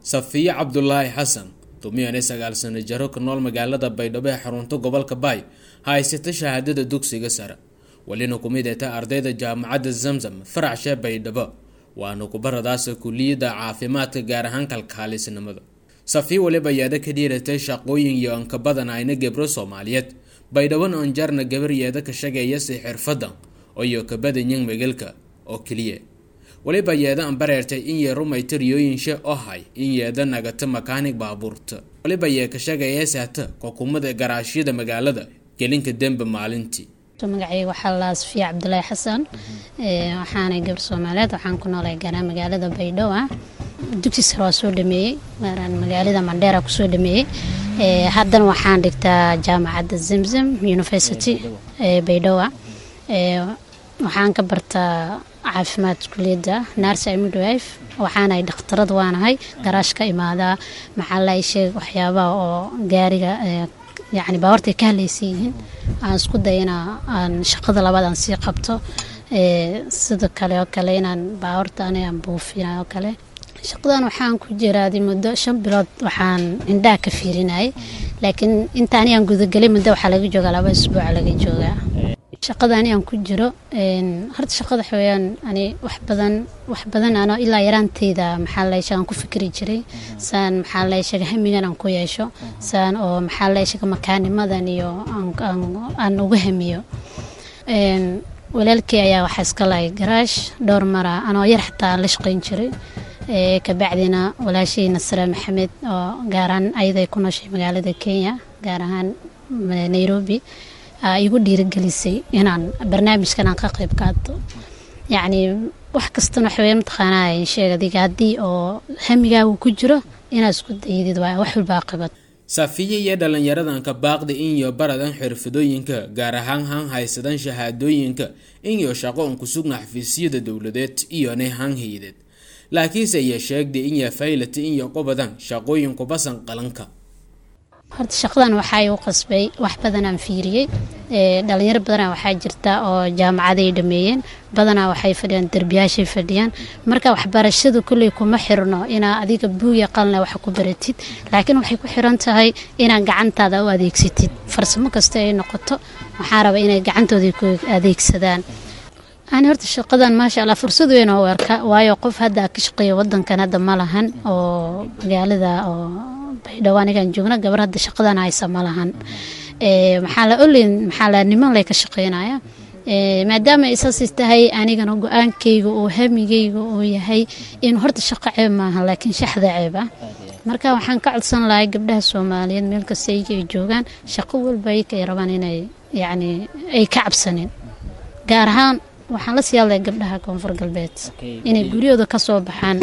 safiye cabdulaahi xasan dumiyane sagaal sano jaro ka nool magaalada baydhabo ee xarunta gobolka baay haysata shahaadada dugsiga sare welina kumid eta ardayda jaamacadda zamzam faracshe baydhabo waana kubaradaasa kuliyadda caafimaadka gaar ahaan kalkaalisnimada safiye weliba yeeda ka dhiiratay shaqooyin iyo anka badan ayna gebro soomaaliyeed baydhabona onjarna gabar yeeda ka shaqeeyasi xirfadda iyo kabadanyan megelka oo keliya weliba yeeda an bareertay in yee rumayta riyooyinshe ohay in yeeda nagata makaanig baabuurta weliba yee ka shaqeeya saata kokumada garaashyada magaalada gelinka dembe maalintii magacayga waxaa la safiya cabdulaahi xasan waxaanay gabar soomaaliyeed waxaan ku noolay garaa magaalada baydhabo dugsi sare waa soo dhameeyey gaaraan magaalada mandheera kusoo dhameeyey haddana waxaan dhigtaa jaamacadda zamzam university baydhabo waxaan ka bartaa caafimaad kuliyadda nars midwife waxaanahay dhakhtarad waanahay garaash ka imaadaa maxaa la sheeg waxyaabaha oo gaariga yacni baawartay ka hadlaysan yihiin aan isku day ina aan shaqada labaad aan sii qabto sida kale oo kale inaan baawarta aniga aan buufina oo kale shaqadan waxaan ku jiraaday muddo shan bilood waxaan indhaha ka fiirinayay laakiin inta anigaan gudagelay muddo waxaa laga joogaa laba isbuuca laga joogaa shaqada ani aan ku jiro horta shaqada waxaweyaan ani wax badan wax badan ano ilaa yaraanteyda maxaa la sheega aan ku fikri jiray saan maxaa la sheega hamigan aan ku yeesho saan oo maxaa la sheega makaanimadan iyo aan uga hamiyo walaalkii ayaa waxaa iska lahay garaash dhowr mara anoo yar xataa aan la shaqayn jiray kabacdina walaashii nasre maxamed oo gaaraan ayaday ku nooshay magaalada kenya gaar ahaan nairobi igu dhiirigelisay inaan barnaamijkan aan ka qayb qaato yacni wax kastana waxaweye mataqaanaa sheeg adiga haddii oo hamigaagu ku jiro inaad isku daydid waa wax walbaa qabad safiye iyo dhallinyaradanka baaqda inyo baradan xirfadooyinka gaar ahaan han haysadan shahaadooyinka inyo shaqo un ku sugna xafiisyada dowladeed iyonay han haydeed laakiinse iyo sheegda inya faylata inyo qobadan shaqooyin kubasan qalanka horta shaqadan waxaa igu qasbay wax badanaan fiiriyey dhalinyaro badanaa waxaa jirta oo jaamacaday dhameeyeen badanaa waxay fadhiyaan derbiyaashay fadhiyaan marka waxbarashadu kulley kuma xirno inaa adiga buuya qalna wax ku baratid laakiin waxay ku xiran tahay inaad gacantaada u adeegsatid farsamo kasta ay noqoto waxaa raba inay gacantooda ku adeegsadaan ani horta shaqadan maasha allah fursad weyn oo arka waayo qof hadda ka shaqeeya wadankan hadda ma lahan oo magaalada oo baydhabo anigaan joogna gabar hadda shaqadan haysa ma lahan maxaa la olin maxaa la niman lay ka shaqeynaya maadaama isaasi tahay anigana go-aankayga oo hamigayga uu yahay in horta shaqo ceeb maaha laakiin shaxda ceeb ah marka waxaan ka codsan lahay gabdhaha soomaaliyeed meel kasta ayaga ay joogaan shaqo walba ayaga ay rabaan inay yacni ay ka cabsanin gaar ahaan waxaan la sii hadlaya gabdhaha koonfur galbeed inay guryahooda ka soo baxaan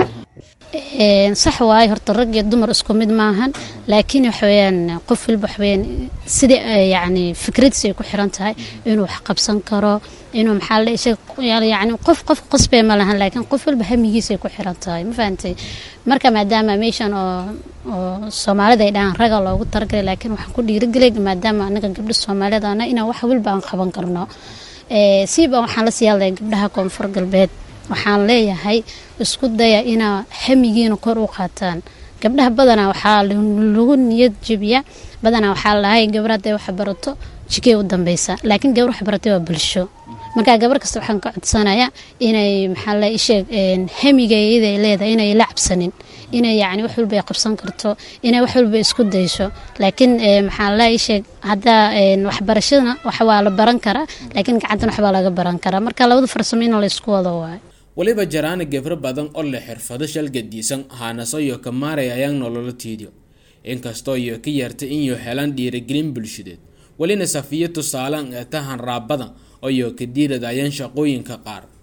sax waaye horta rag iyo dumar isku mid maahan laakiin waxaweyaan qof walba waxaweyaan sida yacni fikradiis ay ku xiran tahay inuu wax qabsan karo inuu maxaa la sheeg yacni qof qof qasbee ma lahan laakiin qof walba hamigiisay ku xiran tahay ma fahantay marka maadaama meeshan oo oo soomaalida ay dhahaan raga loogu talagalay laakiin waxaan ku dhiirigelay maadaama anaga gabdho soomaaliyeed ana inaan wax walba aan qaban karno siiba waxaan la sii hadlaya gabdhaha koonfur galbeed waxaan leeyahay isku daya inaa hamigiina kor u qaataan gabdhaha badanaa waxaa lagu niyad jebiya badanaa waxaa lahay gabar hadday wax barato jikey u dambeysa laakiin gabar wax baratay waa bulsho marka gabar kasta waxaan ka codsanaya inay maxaa la sheeg hamigeeda ay leedahay inay la cabsanin inay yacni wax walba ay qabsan karto inay wax walba isku dayso laakiin maxaa la sheeg haddaa waxbarashadana wax waa la baran karaa laakiin gacantan waxbaa laga baran karaa marka labada farsamo in la isku wado waayo weliba jaraana gebro badan oo leh xirfado shalgadiisan haanaso iyo ka maaray ayaan nololo tiidiyo inkastoo iyo ka yarta inyo helaan dhiirigelin bulshadeed welina safiyo tusaalaan ee tahan raabada iyo ka diirad ayaan shaqooyinka qaar